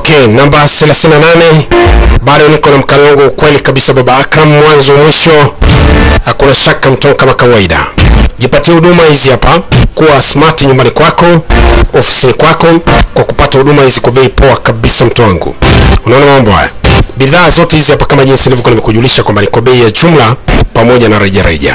Okay, namba 38 bado niko na mkali wangu ukweli kabisa, baba Akram, mwanzo mwisho, hakuna shaka mtoto kama kawaida. Jipatie huduma hizi hapa, kuwa smart nyumbani kwako, ofisini kwako, kwa kupata huduma hizi kwa bei poa kabisa, mtu wangu. Unaona mambo haya, bidhaa zote hizi hapa kama jinsi nilivyokuwa nimekujulisha kwamba ni kwa bei ya jumla pamoja na rejareja.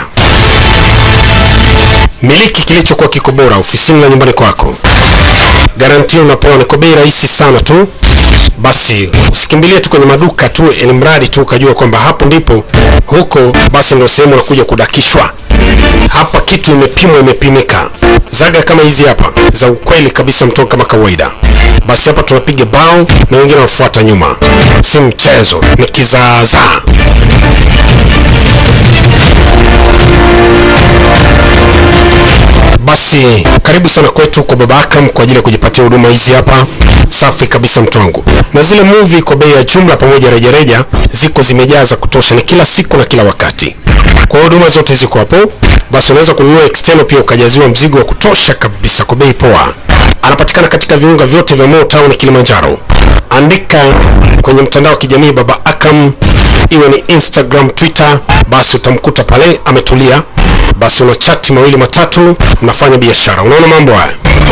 Miliki kilichokuwa kiko bora ofisini na nyumbani kwako garantia unapewa ni kwa bei rahisi sana tu. Basi usikimbilie tu kwenye maduka tu, ili mradi tu ukajua kwamba hapo ndipo huko, basi ndio sehemu unakuja kudakishwa. Hapa kitu imepimwa, imepimika. Zaga kama hizi hapa za ukweli kabisa, mtoto kama kawaida. Basi hapa tunapiga bao na wengine wanafuata nyuma, si mchezo, ni kizaazaa. Basi karibu sana kwetu kwa Baba Akram kwa ajili ya kujipatia huduma hizi hapa safi kabisa mtu wangu, na zile movie kwa bei ya jumla pamoja rejareja ziko zimejaa za kutosha, ni kila siku na kila wakati. Kwa huduma zote ziko hapo, basi unaweza kununua external pia ukajaziwa mzigo wa kutosha kabisa kwa bei poa. Anapatikana katika viunga vyote vya Mo Town Kilimanjaro. Andika kwenye mtandao wa kijamii Baba Akram, iwe ni Instagram, Twitter, basi utamkuta pale ametulia basi una chati mawili matatu, unafanya biashara. Unaona mambo haya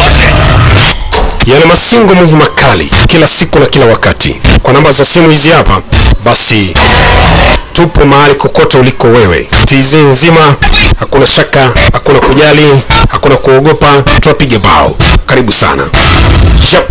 yana masingo muvu makali kila siku na kila wakati. Kwa namba za simu hizi hapa, basi tupo mahali kokote uliko wewe, TZ nzima, hakuna shaka, hakuna kujali, hakuna kuogopa, tuwapige bao. Karibu sana Shop.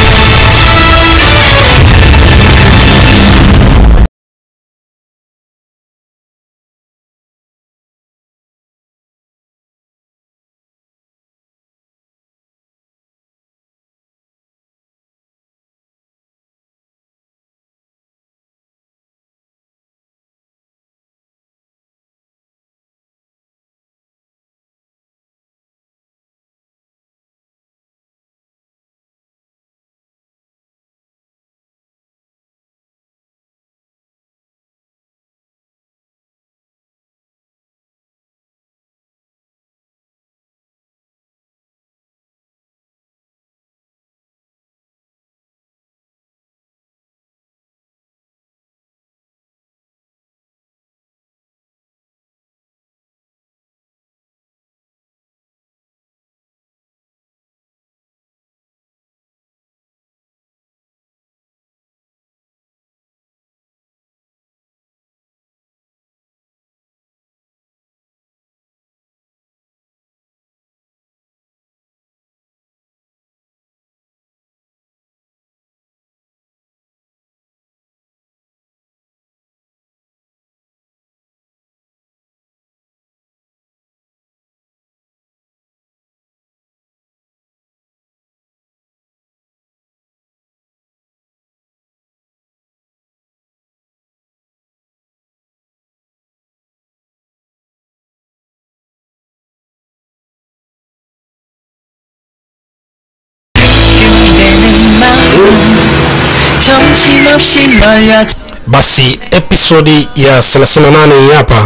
정신없이 말야 Basi episodi ya 38 hii hapa,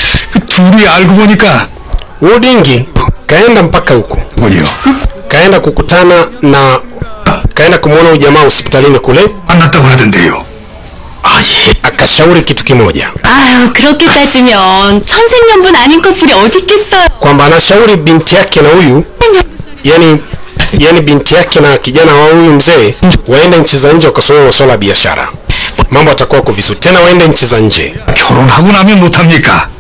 그 둘이 알고 보니까 Udingi kaenda mpaka huko, 뭐요? kaenda kukutana na kaenda kumwona ujamaa hospitalini kule, 만났다고 하던데요. 아 예. akashauri kitu kimoja 아유, 그렇게 따지면 천생연분 아닌 커플이 어디 있겠어요? kwamba anashauri binti yake na huyu yani yani binti yake na kijana wa huyu mzee waende nchi za nje wakasomea masuala ya biashara, mambo atakuwa kwa vizuri tena, waende nchi za nje. 결혼하고 나면 못합니까?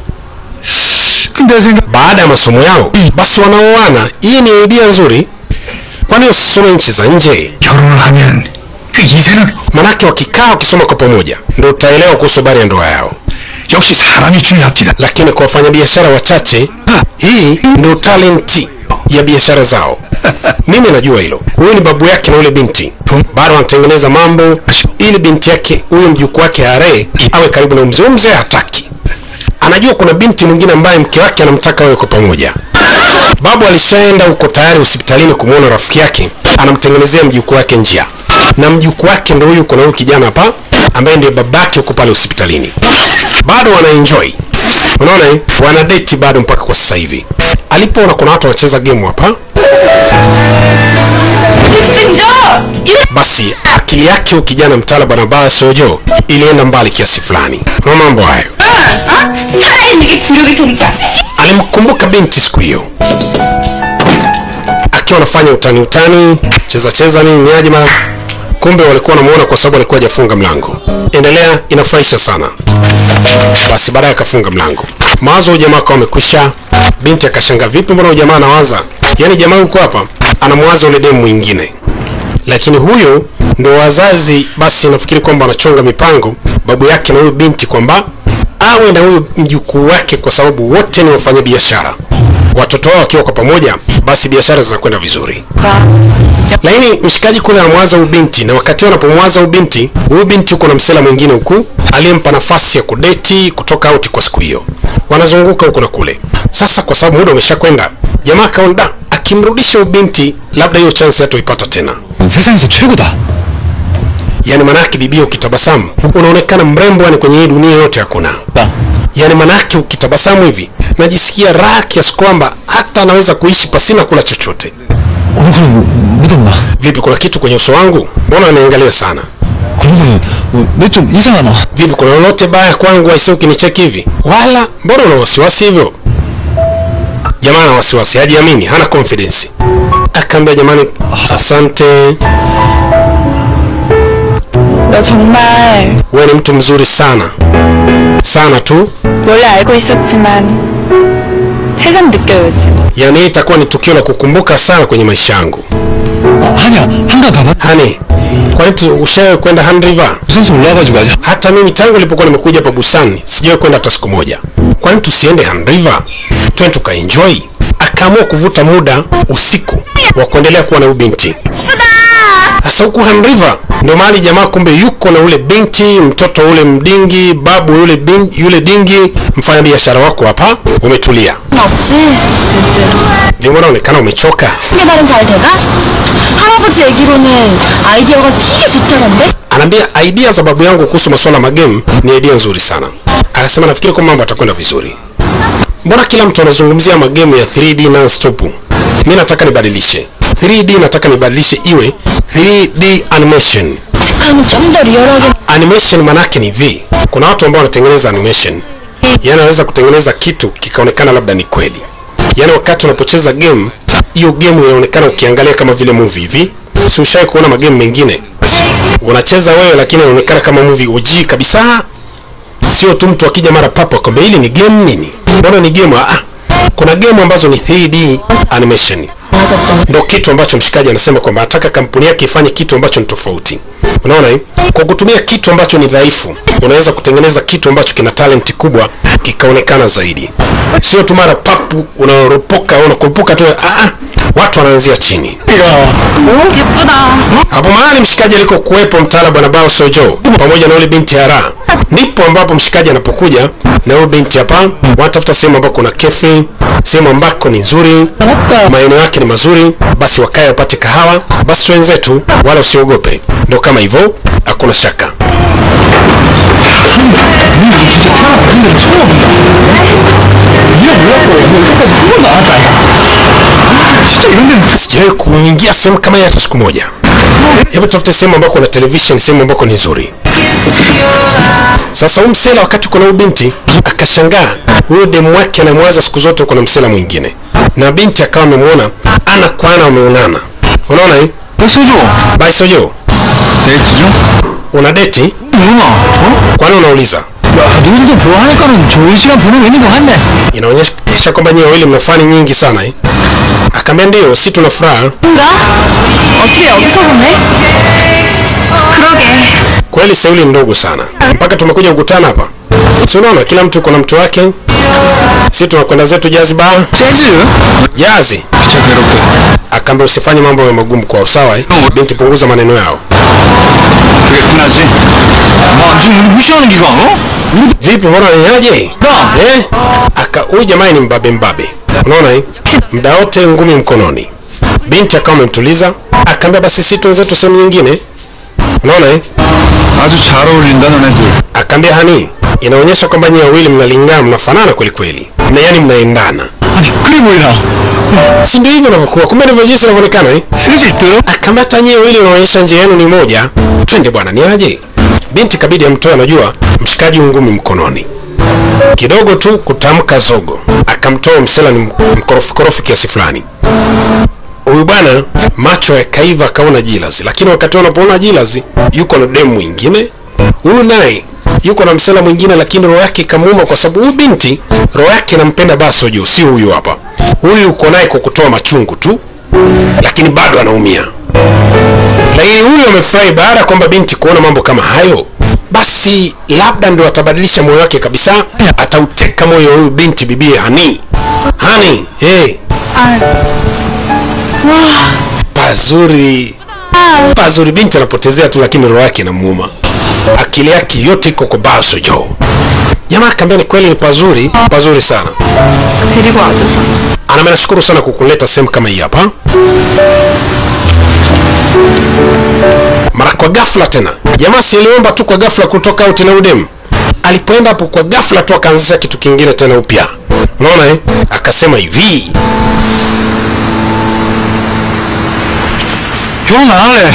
근데 생각 Baada ya masomo yao basi wanaoana. Hii ni idea nzuri, kwani wasisome nchi za nje? 결혼을 하면 그 이세는 Manake wakikaa wakisoma kwa pamoja ndio utaelewa kuhusu habari ya ndoa yao. 역시 사람이 중요합니다. Lakini kwa wafanyabiashara wachache, hii ndio talenti ya biashara zao. Mimi najua hilo. Huyu ni babu yake na ule binti, bado wanatengeneza mambo ili binti yake huyu mjukuu wake are awe karibu na mzee. Huyu Mzee hataki, anajua kuna binti mwingine ambaye mke wake anamtaka wawe kwa pamoja. Babu alishaenda huko tayari hospitalini kumwona rafiki yake, anamtengenezea mjukuu wake njia, na mjukuu wake ndo huyu, kuna huyu kijana hapa ambaye ndiye babake huko pale hospitalini. Bado wanaenjoy, unaona eh? wana date bado mpaka kwa sasa hivi. Alipoona kuna watu wanacheza game hapa, basi akili yake huyu kijana mtala bwana baya sojo ilienda mbali kiasi fulani na mambo hayo 살아있는 게 굴욕일 테니까. alimkumbuka binti siku hiyo akiwa anafanya utani utani cheza cheza nini niaje mara kumbe walikuwa wanamuona kwa sababu alikuwa hajafunga mlango endelea inafurahisha sana basi baadaye akafunga mlango mawazo huyu jamaa akawa amekwisha binti akashanga vipi mbona huyu jamaa anawaza yaani jamaa huko hapa anamwaza ule demu mwingine lakini huyo ndo wazazi basi nafikiri kwamba wanachonga mipango babu yake na huyu binti kwamba awe na huyu mjukuu wake kwa sababu wote ni wafanya biashara watoto wao wakiwa kwa pamoja basi biashara zinakwenda vizuri lakini mshikaji kule anamwaza huyu binti na wakati huo anapomwaza huyu binti huyu binti huko na msela mwingine huku aliyempa nafasi ya kudeti kutoka auti kwa siku hiyo wanazunguka huku na kule sasa kwa sababu muda umeshakwenda jamaa akaona "Da, akimrudisha huyu binti labda hiyo chance hatoipata tena 세상에서 최고다. yani manake bibia ukitabasamu unaonekana mrembo yani kwenye hii dunia yote hakuna 나 yani manake ukitabasamu hivi najisikia raha kiasi kwamba hata anaweza kuishi pasina kula chochote 얼굴은 묻었나? vipi kuna kitu kwenye uso wangu mbona anaangalia sana 그런 거는 내 좀 이상하나? vipi kuna lolote baya kwangu aisi ukinicheki hivi wala mbona una wasiwasi hivyo jamaa ana wasiwasi hajiamini hana confidence akaambia jamani asante 너 정말 wewe ni mtu mzuri sana sana tu 원래 알고 있었지만 새삼 느껴요 요즘 yani hii itakuwa ni tukio la kukumbuka sana kwenye maisha yangu 아, 하냐 한강 가봐. hani kwani tu- ushawahi kwenda Han River 부산서 올라와가지고 하자. hata mimi tangu nilipokuwa nimekuja hapa busani sijawahi kwenda hata siku moja kwani tusiende Han River twende tukaenjoy akaamua kuvuta muda usiku wa kuendelea kuwa na huyu binti sasa huku Han River ndio mahali jamaa kumbe yuko na ule binti mtoto ule mdingi babu yule bin, yule dingi mfanyabiashara wako hapa umetulia 없지 요즘 vimbona unaonekana umechoka 게 발음 잘 돼가? 할아버지 얘기로는 아이디어가 되게 좋다던데? anaambia idea za babu yangu kuhusu masuala magemu ni idea nzuri sana akasema nafikiri kwa mambo atakwenda vizuri mbona kila mtu anazungumzia magemu ya 3d non-stop mi nataka nibadilishe 3d nataka nibadilishe iwe 3d animation 하면 좀 더 리얼하게 animation manake ni hivi kuna watu ambao wanatengeneza animation yani anaweza kutengeneza kitu kikaonekana labda ni kweli yani wakati unapocheza game hiyo game inaonekana ukiangalia kama vile movie hivi si ushawai kuona magame mengine unacheza wewe lakini inaonekana kama movie uji kabisa sio tu mtu akija mara papo akwambia hili ni game nini mbona ni game ah kuna game ambazo ni 3d animation 하셨던 ndo kitu ambacho mshikaji anasema kwamba anataka kampuni yake ifanye kitu ambacho ni tofauti unaona eh? kwa kutumia kitu ambacho ni dhaifu unaweza kutengeneza kitu ambacho kina talenti kubwa kikaonekana zaidi sio tu mara papu unaropoka unakurupuka tu ah, ah, watu wanaanzia chini 예쁘다 hapo mahali mshikaji alikokuwepo mtaala bwana bao sojo pamoja na yule binti hara ndipo ambapo mshikaji anapokuja na yule binti hapa wanatafuta sehemu ambako kuna kefi sehemu ambako ni nzuri maeneo yake ni mazuri basi wakae wapate kahawa basi wenzetu wala usiogope ndo kama hivyo hakuna shaka 이거 진짜 태어나서 한 대를 처음 와본다. 이게 몰랐고 뭐 여기까지 한 번도 안 왔다. 아, 진짜 이런 데는 sijawahi kuingia sehemu kama hii hata siku moja hebu tafute sehemu ambako kuna television sehemu ambako ni nzuri sasa huyu msela wakati kuna huyu binti akashangaa huyo demu wake anamwaza siku zote kuna msela mwingine na binti akawa amemwona ana kwa ana wameonana unaona hii 백소조 baisojo 데이트 중? una deti 누나 어? kwani unauliza 야 너희들도 좋아하니까는 좋은 시간 보내고 있는 거 같네 inaonyesha kwamba nyie wawili mna fani nyingi sana eh? akaambia ndio si tuna furaha 뭔가? 어떻게 여기서 보네? 그러게 kweli seuli ni ndogo sana mpaka tumekuja kukutana hapa si unaona kila mtu kuna mtu wake si tunakwenda zetu jazi ba 재즈? jazi 진짜 괴롭게 akaambia usifanye mambo ya magumu kwao sawa eh? binti punguza maneno yao 그게 끝나지? 와 지금 우리 무시하는 기가 어? 우리 vipi mbona niaje 나 eh? aka huyu jamaa ni mbabe mbabe unaona eh? mda wote ngumi mkononi binti akawa amemtuliza akaambia basi si tuenzetu sehemu nyingine unaona eh? 아주 잘 어울린다 너네들 akaambia hani inaonyesha kwamba nyie wawili mnalingana mnafanana kweli kweli na yani mnaendana 아니 그래 보이나 si ndio hivyo inavyokuwa kumbe ndivyo jinsi inavyoonekana eh? 슬슬 들어 kama hata nyewe ili unaonyesha njia yenu ni moja twende bwana ni aje binti kabidi amtoe anajua mshikaji ngumi mkononi kidogo tu kutamka zogo akamtoa msela ni mkorofi korofi kiasi fulani huyu bwana macho yakaiva akaona jilazi lakini wakati wanapoona jilazi yuko na demu mwingine huyu naye yuko na msela mwingine lakini roho yake ikamuuma kwa sababu huyu binti roho yake inampenda basojo si huyu hapa huyu uko naye kwa kutoa machungu tu lakini bado anaumia lakini huyu amefurahi baada ya kwamba binti kuona mambo kama hayo basi labda ndio atabadilisha moyo wake kabisa atauteka moyo wa huyu binti bibie hani hani hey. pazuri pazuri binti anapotezea tu lakini roho yake inamuuma akili yake yote iko kwa basojo jamaa akaambia ni kweli ni pazuri pazuri sana 데리고 와줘서 aname nashukuru sana kukuleta sehemu kama hii hapa mara kwa ghafla tena jamaa si aliomba tu kwa ghafla kutoka out na udem alipoenda hapo kwa ghafla tu akaanzisha kitu kingine tena upya unaona eh? akasema hivi 결혼 안 할래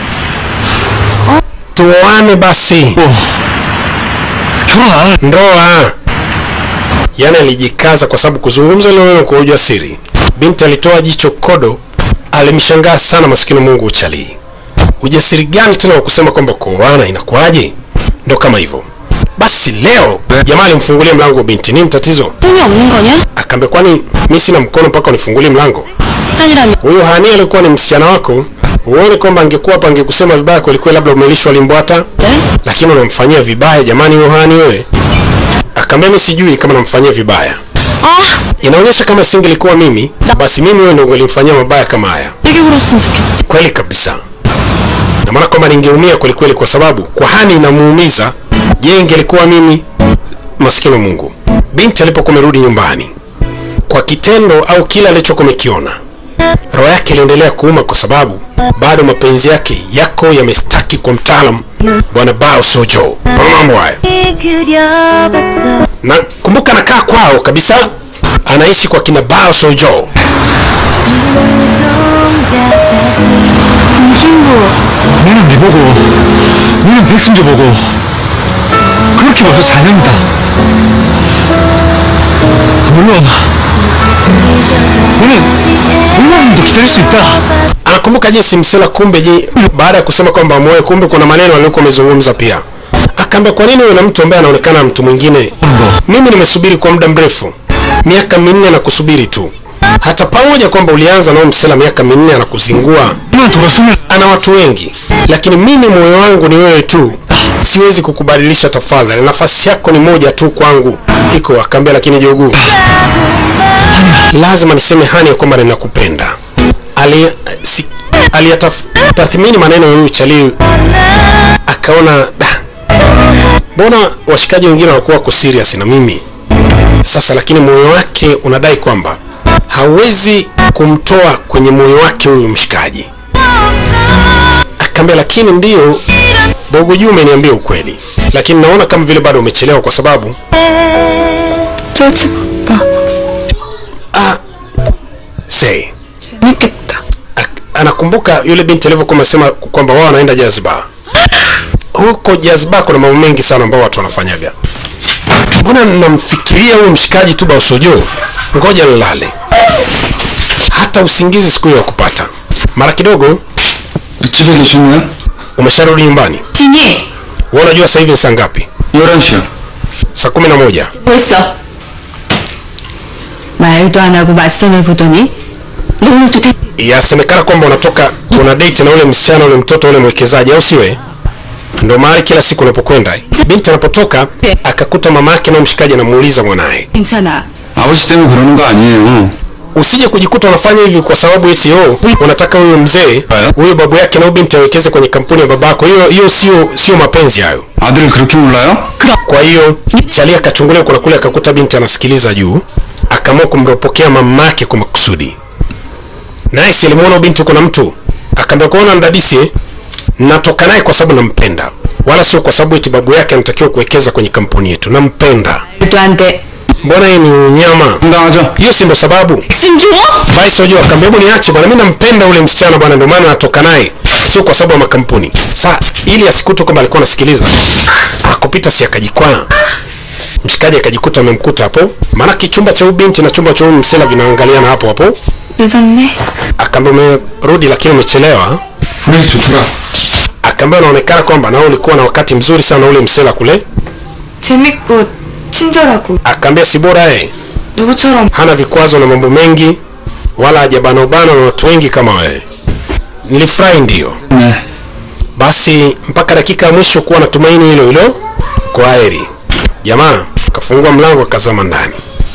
tuoane basi 어 결혼 안 할래 ndoa yani alijikaza kwa sababu kuzungumza ile neno kwa ujasiri binti alitoa jicho kodo alimshangaa sana maskini mungu uchalii ujasiri gani tena wa kusema kwamba kuoana inakuwaje ndo kama hivyo basi leo jamaa alimfungulia mlango binti nini tatizo 손이 없는 거냐? akaambia kwani mi sina mkono mpaka unifungulie mlango 아니라면 huyu hani alikuwa ni msichana wako uone kwamba angekuwa hapa angekusema vibaya kwelikweli labda umelishwa limbwata 네? lakini unamfanyia vibaya jamani yohani wewe akaambia mi sijui kama namfanyia vibaya 아 inaonyesha kama singelikuwa mimi basi mimi wewe ndo ungelimfanyia mabaya kama haya 되게 그랬으면 좋겠지 kweli kabisa na maana kwamba ningeumia kwelikweli kwa sababu kwa hani inamuumiza je ingelikuwa mimi maskini mungu binti alipokuwa amerudi nyumbani kwa kitendo au kile alichokuwa amekiona roho yake iliendelea kuuma kwa sababu bado mapenzi yake yako yamestaki kwa mtaalam bwana bao sojo Unaona mambo hayo 그려봤어 na kumbuka anakaa kwao kabisa anaishi kwa kina bao sojo 너는 네 보고 너는 백승조 보고 그렇게 벌써 4년이다 물론 너는 얼마나 더 기다릴 수 있다 anakumbuka jinsi msela kumbe je baada ya kusema kwamba moyo kumbe kuna maneno aliokuwa amezungumza pia akaambia kwa nini uwe na mtu ambaye anaonekana mtu mwingine mimi nimesubiri kwa muda mrefu miaka minne na kusubiri tu hata pamoja kwamba ulianza nao msela miaka minne anakuzingua 너만 돌았으면 ana watu wengi lakini mimi moyo wangu ni wewe tu siwezi kukubadilisha tafadhali nafasi yako ni moja tu kwangu iko akaambia lakini joguu lazima niseme hani ya kwamba ninakupenda Ali- si- aliyatathmini maneno ya huyu chalii akaona "Da, mbona washikaji wengine wanakuwa wako serious na mimi sasa lakini moyo wake unadai kwamba hawezi kumtoa kwenye moyo wake huyu mshikaji akaambia lakini ndiyo bogo juu umeniambia ukweli lakini naona kama vile bado umechelewa kwa sababu 저집 봐 ah, say 재밌겠다 Ak- anakumbuka yule binti alivyokuwa amesema kwamba wao wanaenda jazba huko jazba kuna mambo mengi sana ambao watu wanafanyaga mbona namfikiria huyu mshikaji tu bausojo ngoja nilale hata usingizi siku hiyo wa kupata mara kidogo 집에 계셨나요? umesharudi nyumbani 진이 wewe unajua sasa hivi ni saa ngapi 11시요 saa kumi na moja 벌써 말도 안 하고 맞선을 보더니 너 오늘도 대... yasemekana kwamba unatoka una date na ule msichana ule mtoto ule mwekezaji au siwe ndo mahali kila siku unapokwenda binti anapotoka akakuta mama yake na mshikaji anamuuliza mwanaye 괜찮아 아버지 때문에 그러는 거 아니에요 usije kujikuta unafanya hivi kwa sababu eti oh, unataka huyo mzee Haya. huyo babu yake na huyo binti awekeze kwenye kampuni ya babako hiyo hiyo sio sio mapenzi hayo 아들을 그렇게 몰라요? kwa hiyo chali akachungulia kuna kule akakuta binti anasikiliza juu akaamua kumropokea mamake kwa makusudi naye si alimuona binti kuna mtu akaambia kuona mdadisi eh? natoka naye kwa sababu nampenda wala sio kwa sababu eti babu yake anatakiwa kuwekeza kwenye kampuni yetu nampenda 말도 안돼 mbona hii ni nyama 당당하죠? hiyo si ndo sababu 승주? basi wajua akaambia hebu niache bwana mimi nampenda ule msichana bwana ndio maana natoka naye sio kwa sababu ya makampuni sa ili asikute kwamba alikuwa anasikiliza akupita si akajikwaa mshikaji akajikuta amemkuta hapo maana kichumba cha huyu binti na chumba cha huyu msela vinaangaliana hapo hapo 늦었네. akaambia umerudi lakini umechelewa 분위기 좋더라. akaambia unaonekana kwamba nao ulikuwa na wakati mzuri sana ule msela kule 재밌고 친절하고 akaambia si bora yeye 누구처럼 hana vikwazo na mambo mengi wala hajabanobana na watu wengi kama wewe nilifurahi ndiyo 네. basi mpaka dakika ya mwisho kuwa na tumaini hilo hilo kwa heri jamaa kafungua mlango akazama ndani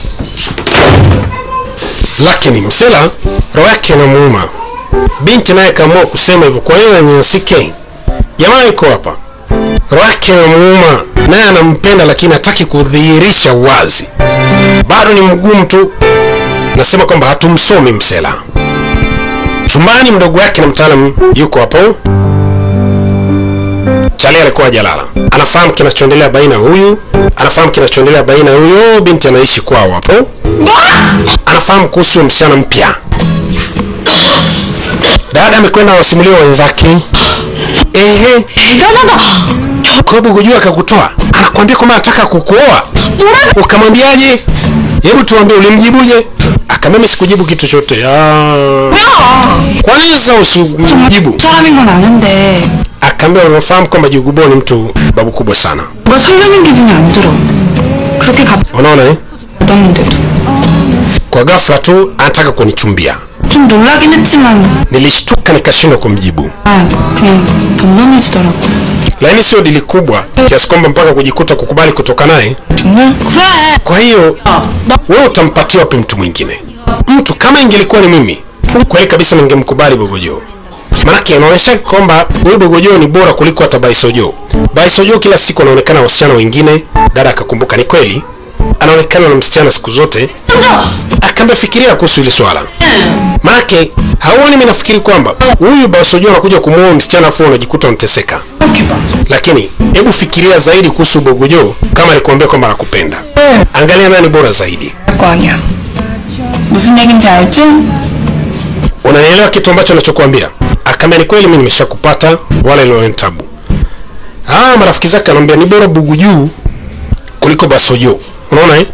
lakini msela roho yake inamuuma binti naye kaamua kusema hivyo kwa hiyo anyanyasike jamaa yuko hapa roho yake inamuuma naye anampenda lakini hataki kudhihirisha wazi bado ni mgumu tu nasema kwamba hatumsomi msela chumbani mdogo wake na mtaalam yuko hapo Chali alikuwa hajalala, anafahamu kinachoendelea baina ya huyu, anafahamu kinachoendelea baina ya huyo binti anaishi kwao hapo, anafahamu kuhusu huyo msichana mpya. Dada amekwenda wasimulia wenzake, ehe, kwa sababu kujua akakutoa, anakuambia kwamba anataka kukuoa, ukamwambiaje? Hebu tuambie, ulimjibuje? Akamwambia mimi sikujibu kitu chote. Ah, kwa nini sasa usimjibu? 사람인 건 아는데 akaambia unafahamu kwamba Jugubo ni mtu babu kubwa sana 뭔가 설레는 기분이 안 들어. 그렇게 갑자기 unaona eh? 묻었는데도 kwa ghafla tu anataka kunichumbia 좀 놀라긴 했지만 nilishtuka nikashindwa kumjibu 아 그냥 덤덤해지더라고. lakini sio dili kubwa kiasi kwamba mpaka kujikuta kukubali kutoka naye 정말? 그래. kwa hiyo wewe utampatia wapi mtu mwingine mtu kama ingelikuwa ni mimi kweli kabisa ningemkubali bogojo manake inaonyesha kwamba huyu bogojo ni bora kuliko hata baisojo baisojo kila siku anaonekana na wasichana wengine dada akakumbuka ni kweli anaonekana na msichana siku zote akaambia fikiria kuhusu hili swala manake hauoni mi nafikiri kwamba huyu baisojo anakuja kumuoa msichana afu unajikuta unateseka lakini hebu fikiria zaidi kuhusu bogojo kama alikuambia kwamba anakupenda angalia nani bora zaidi 거 아니야. 무슨 얘긴지 알지? unanielewa kitu ambacho nachokuambia akaambia ni kweli mi nimeshakupata wala iliwaeni tabu ah marafiki zake anaambia ni bora bugu juu kuliko basojo unaona eh?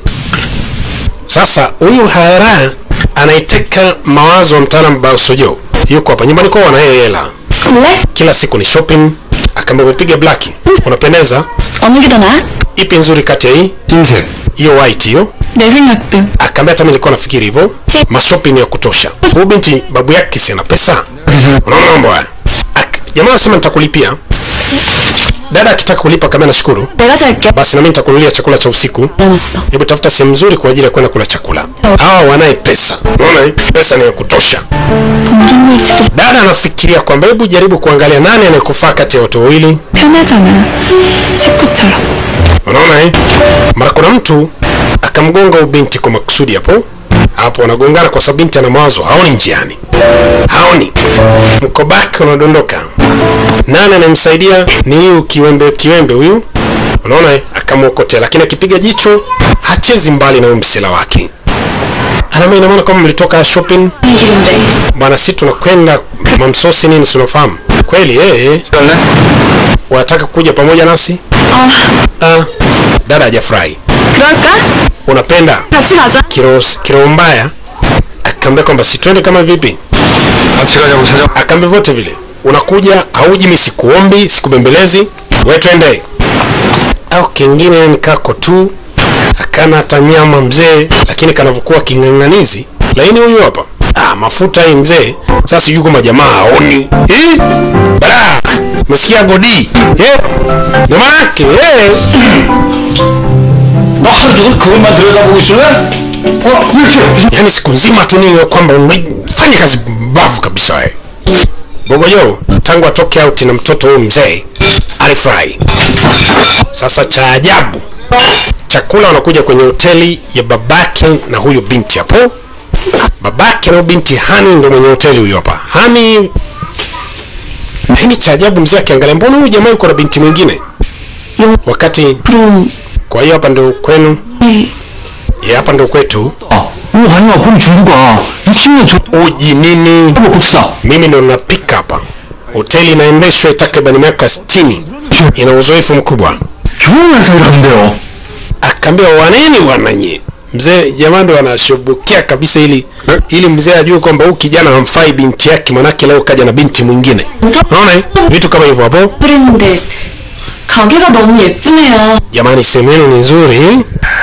sasa huyu hara anaiteka mawazo ya mtaalam basojo yuko hapa nyumbani kwao wanaye hela 그래? kila siku ni shopping akaambia umepiga black unapendeza 어느 게 더 나아? ipi nzuri kati ya hii 흰색. hiyo white hiyo 내 생각도 akaambia hata mimi nilikuwa nafikiri hivyo mashopping ya kutosha huyu binti babu yake si ana pesa 그래서 unaona mambo haya Ak- jamaa anasema nitakulipia dada akitaka kulipa kama nashukuru 내가 살게 basi nami nitakunulia chakula cha usiku 일어났어 hebu tafuta sehemu nzuri kwa ajili ya kwenda kula chakula hawa wanaye pesa unaona eh? pesa ni ya kutosha 동종일지도 dada anafikiria kwamba hebu jaribu kuangalia nani anayekufaa kati ya watu wawili 편하잖아. 식구처럼. unaona eh? mara kuna mtu akamgonga huyu binti kwa makusudi hapo hapo wanagongana kwa sababu binti ana mawazo haoni njiani haoni mkobaki unadondoka nani anamsaidia ni huyu kiwembe kiwembe huyu unaona eh? akamwokotea lakini akipiga jicho hachezi mbali na huyu msela wake anama ina maana kwamba mlitoka shopping 길인데 bwana si tunakwenda mamsosi nini sinafahamu kweli eh, 갈래? wanataka kuja pamoja nasi 아 ah, dada hajafurahi 그럴까? unapenda 같이 가자 kiroho kiroho mbaya akaambia kwamba sitwende kama vipi 같이 가자고 찾아. akaambia vyote vile unakuja hauji mi sikuombi sikubembelezi we twende au kingine ni kako tu akana hata nyama mzee lakini kanavyokuwa king'ang'anizi lakini huyu hapa ah, mafuta hii mzee sasa sijui kama jamaa haoni Eh? Bala! umesikia godi Eh? ndio maanake eh? 너 하루 종일 그것만 들여다보고 있을래? 어, 이렇게. yaani siku nzima tu nini kwamba unafanya kazi mbavu kabisa wewe bogojo tangu atoke out na mtoto huyu mzee alifurahi sasa cha ajabu chakula wanakuja kwenye hoteli ya babake na huyu binti hapo babake na huyu binti hani ndo mwenye hoteli huyu hapa hani lakini cha ajabu mzee akiangalia mbona huyu jamaa yuko na binti mwingine wakati 그럼 kwa hiyo hapa ndio kwenu ya hapa ndo kwetu 아, 이거 아니야. 그럼 중국아. 60년 전 uji nini 한번 봅시다. mimi ndo napika hapa hoteli inaendeshwa takriban miaka 60 ina uzoefu mkubwa 경험에서 일하는데요. akaambia waneni wananye mzee jamaa ndo anashubukia kabisa ili ili mzee ajue kwamba huyu kijana hamfai binti yake manake leo kaja na binti mwingine unaona eh? vitu kama hivyo hapo 그랬는데 가게가 너무 예쁘네요. jamani sehemu yenu ni nzuri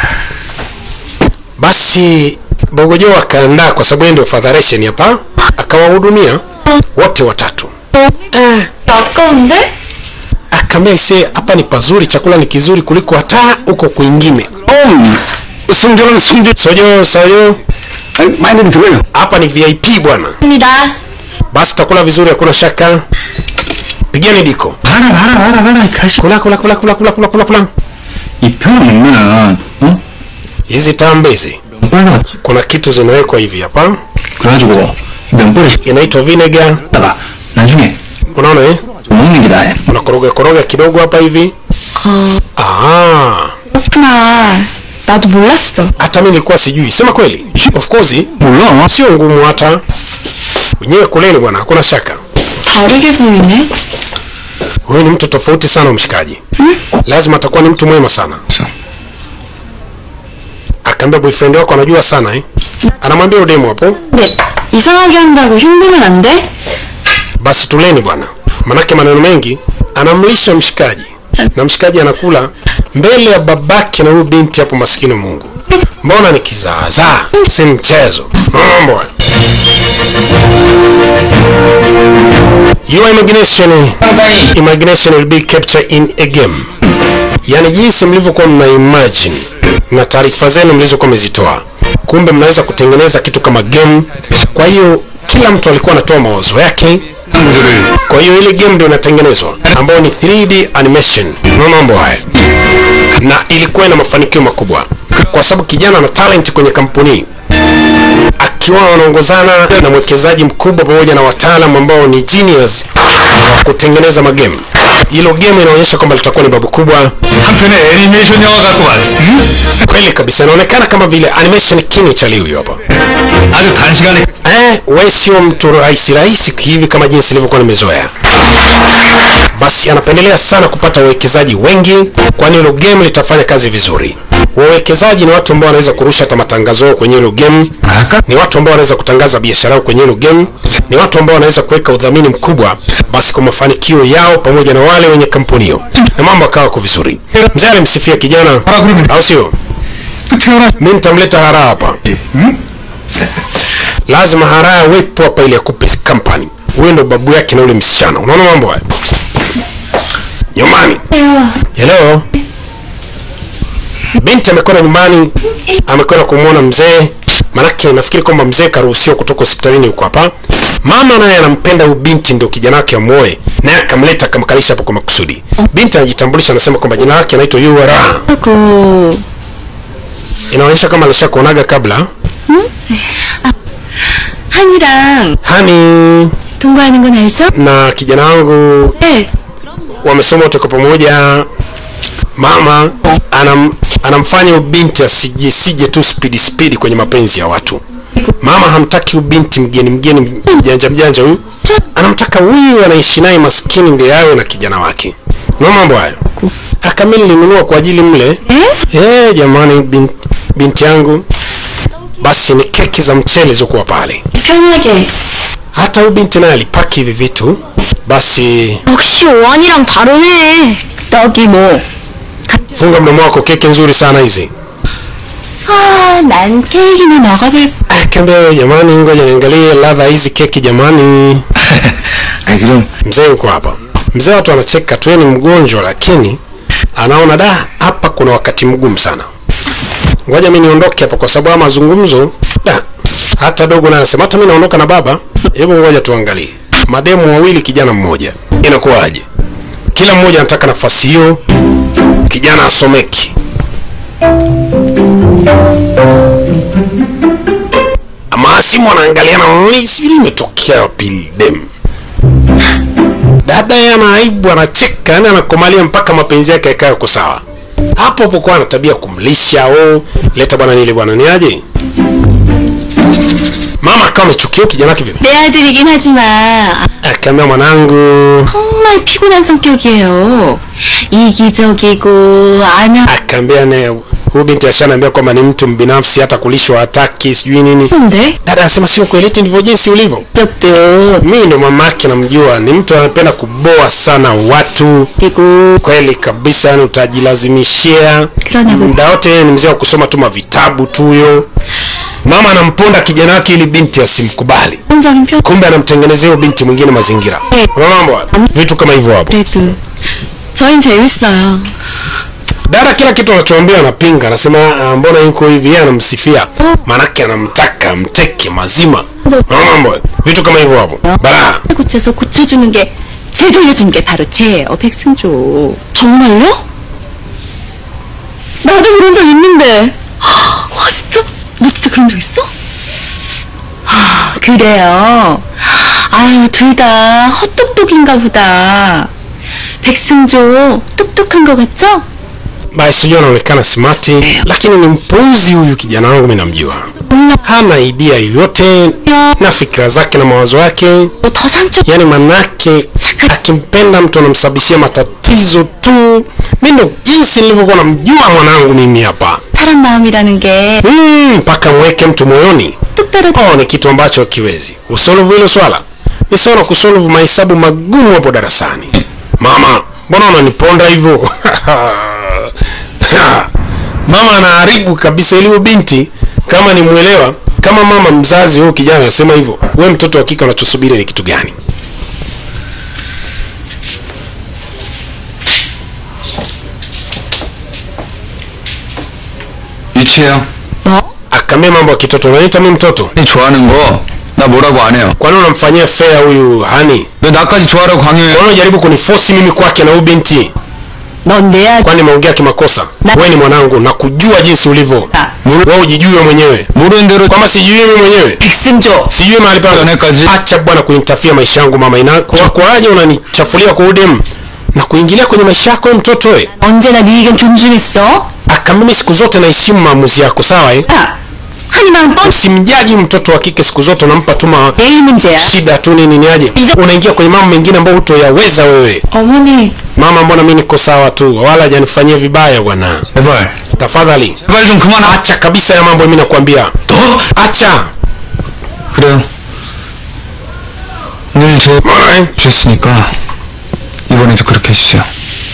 basi bogojo akaandaa kwa sababu yeye ndio fadharation hapa akawahudumia wote watatu eh, 아까운데? akaambia ise hapa ni pazuri chakula ni kizuri kuliko hata huko kwingine 음, 성전은 성전. sojo sojo 아니, 많이는 들어요. hapa ni vip bwana 입니다. basi takula vizuri hakuna shaka pigeni diko 봐라, 봐라, 봐라, 봐라. 가시. kula kula kula kula kula kula kula kula 이 편을 먹으면은, 어? hizi tambe hizi 면발로 kuna kitu zinawekwa hivi hapa 그래가지고 면발을 inaitwa vinegar 시다가 나중에 unaona eh 좀 먹는 게다. unakoroga koroga kidogo hapa hivi ah 그렇구나. 나도 몰랐어. hata mimi nilikuwa sijui sema kweli of course 몰라. sio ngumu hata wenyewe kuleni bwana hakuna shaka 다르게 보이네. huyu ni mtu tofauti sana mshikaji lazima atakuwa ni mtu mwema sana akaambia boyfriend wako anajua sana eh anamwambia udemu hapo 네. 이상하게 한다고 힘들면 안 돼? basi tuleni bwana manake maneno mengi anamlisha mshikaji na mshikaji anakula mbele ya babake na huyu binti hapo maskini mungu mbona ni kizaazaa si mchezo mambo haya. your imagination 상상이 imagination will be captured in a game yaani jinsi mlivyokuwa mna imagine na taarifa zenu mlizokuwa mmezitoa kumbe mnaweza kutengeneza kitu kama game kwa hiyo kila mtu alikuwa anatoa mawazo yake 구조를 kwa hiyo ile game ndio inatengenezwa ambayo ni 3D animation na mambo haya na ilikuwa ina mafanikio makubwa kwa sababu kijana ana talent kwenye kampuni akiwa wanaongozana na mwekezaji mkubwa pamoja na wataalam ambao ni genius wa kutengeneza magame hilo game inaonyesha kwamba litakuwa ni babu kubwa 한편의 애니메이션 영화 같구만. kweli kabisa inaonekana kama vile animation king cha liu hapa 아주 단시간에 eh, we sio mtu rahisi rahisi hivi kama jinsi ilivyokuwa nimezoea basi anapendelea sana kupata wawekezaji wengi kwani hilo game litafanya kazi vizuri wawekezaji ni watu ambao wanaweza kurusha hata matangazo yao kwenye hilo game 아까 ni watu ambao wanaweza kutangaza biashara yao kwenye hilo game ni watu ambao wanaweza kuweka udhamini mkubwa basi kwa mafanikio yao pamoja na wale wenye kampuni hiyo na mambo akawa kwa vizuri mzee alimsifia kijana 하라 그러면 au sio 태어나 mi nitamleta haraa hapa lazima haraa awepo hapa ili akupe company huyo ndo babu yake na ule msichana unaona mambo haya nyumbani hello binti amekwenda nyumbani amekwenda kumwona mzee manake nafikiri kwamba mzee karuhusiwa kutoka hospitalini huko hapa mama naye anampenda huyu binti ndio kijana wake amuoe naye akamleta akamkalisha hapo kwa makusudi binti anajitambulisha anasema kwamba jina lake anaitwa ura 그 inaonyesha kama alishakuonaga kabla 한이랑 hani 동거하는 건 알죠? na kijana wangu 네. wamesoma wote kwa pamoja mama anam, anamfanya huyu binti asije sije tu spidi spidi kwenye mapenzi ya watu mama hamtaki huyu binti mgeni mgeni mjanja mjanja huyu anamtaka huyu anaishi naye maskini ndio yawe na kijana wake na mambo hayo akami nilinunua kwa ajili mle eh jamani binti, binti yangu basi ni keki za mchele zilizokuwa pale 편하게. hata huyu binti naye alipaki hivi vitu basi 역시 오한이랑 다르네. 떡이 뭐? funga mdomo wako keki nzuri sana hizi 아, 난 케이크나 먹어볼. akaambia jamani ngoja niangalie ladha hizi keki jamani 아니 그럼 mzee yuko hapa mzee watu wanacheka tu yeye ni mgonjwa lakini anaona da hapa kuna wakati mgumu sana ngoja mi niondoke hapa kwa sababu ya mazungumzo da hata dogo naye anasema hata mi naondoka na baba hebu ngoja tuangalie mademu wawili kijana mmoja inakuwaje kila mmoja anataka nafasi hiyo kijana asomeki maasimu anaangaliana "Mm, sijui limetokea wapi dem dada yeye ana aibu anacheka yani anakomalia mpaka mapenzi yake yakawa yako sawa hapo hapo kwa ana tabia kumlisha oh, leta bwana nile bwana ni aje mama akawa amechukia kijana wake vile 내 아들이긴 하지만 akaambia mwanangu 정말 피곤한 성격이에요. 이기적이고 안하 akaambia ne huyu binti ashanaambia kwamba ni mtu mbinafsi hata kulishwa hataki sijui nini 근데 dada anasema sio kweli eti ndivyo jinsi ulivyo 적도 mimi ndo mamake namjua ni mtu anapenda kuboa sana watu 되고 kweli kabisa yani utajilazimishia 그러나 뭐 muda wote ni mzee wa kusoma tu mavitabu tu huyo mama anamponda kijana wake ili binti asimkubali 긍정적인 표 kumbe anamtengenezea huyo binti mwingine mazingira 네. Unaona mambo haya? vitu kama hivyo hapo 그래도 저흰 재밌어요. dada kila kitu anachoambia anapinga anasema "Ah, mbona yuko hivi yeye anamsifia maanake anamtaka mteke mazima Unaona mambo haya? vitu kama hivyo hapo balaa 고쳐서 고쳐주는 게 되돌려주는 게 바로 죄예요, 백승조. 정말요? 나도 그런 적 있는데. 와 진짜? 너 진짜 그런 적 있어? 아, 그래요. 아유 둘 다 헛똑똑인가 보다. 백승조 똑똑한 거 같죠? basi sijui anaonekana smati lakini ni mpuuzi huyu kijana wangu mi namjua hana idea yoyote na fikira zake na mawazo yake 더 상처 yaani manake akimpenda mtu anamsababishia matatizo tu mi ndo jinsi nilivyokuwa namjua mwanangu mimi hapa 사람 마음이라는 게 Mm, mpaka mweke mtu moyoni 뚝 떨어져 oh, ni kitu ambacho hakiwezi kusolvu hilo swala ni sawa na kusolvu mahesabu magumu hapo darasani mama mbona unaniponda hivyo mama anaharibu kabisa ili huyo binti kama ni mwelewa kama mama mzazi huyo kijana anasema hivyo we mtoto wa kike unachosubiri ni kitu gani 유치해요. akamia mambo ya kitoto unaniita mi mtoto 이 좋아하는 거 나 뭐라고 안 해요. kwani unamfanyia fea huyu hani 왜 나까지 좋아하라고 강요해? kwani unajaribu kunifosi mimi kwake na huyu binti 넌내 아들 kwani nimeongea kimakosa Na- wewe ni mwanangu na kujua jinsi ulivyo 모르, wewe ujijue mwenyewe 모르는 대로 kwamba sijui mimi mwenyewe 백승조 sijui mahali pangu 연애까지 acha bwana kunitafia maisha yangu mama ina kwa kwaje unanichafulia kwa udem na kuingilia kwenye maisha yako wewe mtoto we 언제나 네 의견 존중했어. aka mimi siku zote naheshimu maamuzi yako sawa eh 야, 한이 마음 뻔. usimjaji mtoto wa kike siku zote unampa tu ma 내일 문제야. shida tu nini niaje unaingia kwenye mambo mengine ambayo hutoyaweza wewe 어머니, mama mbona mimi niko sawa tu wala hajanifanyia vibaya bwana 제발 tafadhali 제발 좀 그만 하. acha kabisa ya mambo mimi nakwambia 너 acha 그래요. 늘제 Mbona, eh? 주셨으니까 이번에도 그렇게 해주세요.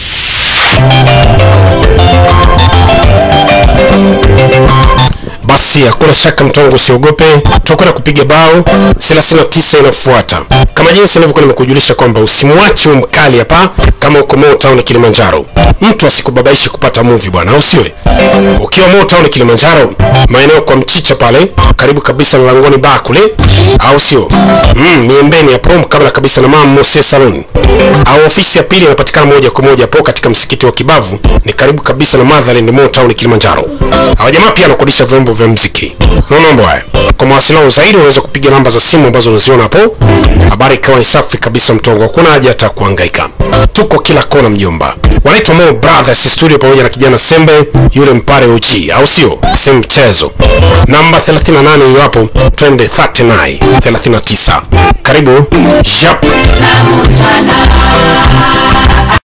basi hakuna shaka mtongo usiogope tutakwenda kupiga bao 39 inafuata kama jinsi nilivyokuwa nimekujulisha kwamba usimwache huyu mkali hapa kama uko Mo Town Kilimanjaro mtu asikubabaishe kupata movie bwana au siwe ukiwa Mo Town Kilimanjaro maeneo kwa mchicha pale karibu kabisa na langoni baa kule au sio mm, miembeni hapo kabla kabisa na mama Mose Salon au ofisi ya pili inapatikana moja kwa moja hapo katika msikiti wa Kibavu ni karibu kabisa na Motherland Mo Town Kilimanjaro hawa jamaa pia wanakodisha vyombo vya mziki naona mambo haya kwa mawasiliano zaidi unaweza kupiga namba za simu ambazo unaziona hapo habari ikawa ni safi kabisa mtongo hakuna haja hata kuhangaika tuko kila kona mjomba wanaitwa Mo Brothers studio pamoja na kijana Sembe yule mpare uchi au sio si mchezo namba 38 hiyo hapo twende 39 39 karibu Yap.